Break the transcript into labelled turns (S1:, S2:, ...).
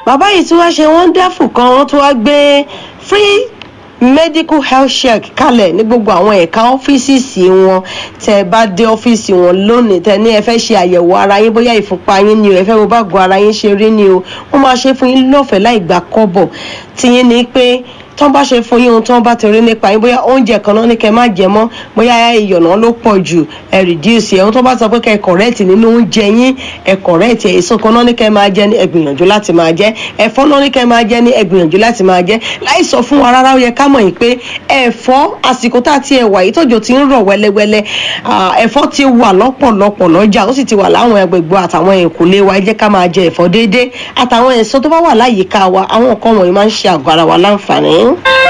S1: bàbá yìí tí wọ́n ṣe wonderful kan wọ́n tún wá gbé free medical health check kalẹ̀ ní gbogbo àwọn ẹ̀ka ọ́fíìsì wọn tẹ́ ẹ bá dé ọ́fíìsì wọn lónìí tẹ́ ní ẹ fẹ́ ṣe àyẹ̀wò ara yín bóyá ìfúnpá yín ni o ẹ fẹ́ wo bágo ara yín ṣe rí ni o wọ́n máa ṣe fún yín lọ́fẹ̀ẹ́ láì gba kọ́bọ̀ tiyín ni pé tán bá ṣe fún yín ohun tán bá ti rí nípa yín bóyá oúnjẹ kan náà ní kẹ́ má jẹ mọ́ bóyá ìyọ̀nà ló pọ̀ jù ẹ reduce ẹ̀ ohun tó bá sọ pé kẹ́ ẹ correct nínú oúnjẹ yín ẹ correct ẹ̀ èso kan náà ní kẹ́ máa jẹ ní ẹ gbìyànjú láti máa jẹ ẹ̀fọ́ náà ní kẹ́ máa jẹ ní ẹ gbìyànjú láti máa jẹ láì sọ fún wa rárá ó yẹ ká mọ̀ yìí pé ẹ̀fọ́ àsìkò tá a ti ẹ̀ wà yìí tọ́jọ́ ti ń rọ̀ wẹ́lẹ́wẹ́lẹ́ ẹ̀fọ́ ti wà lọ́pọ̀lọpọ̀ lọ́jà ó sì ti wà láwọn agbègbè àtàwọn ẹ̀kúnlé wa ẹ jẹ́ ká máa jẹ ẹ̀fọ́ déédéé àtàwọn èso tó bá wà láyìíká wa àwọn nǹkan wọ̀nyí máa ń ṣe àgọ́ ara wa láǹfààní.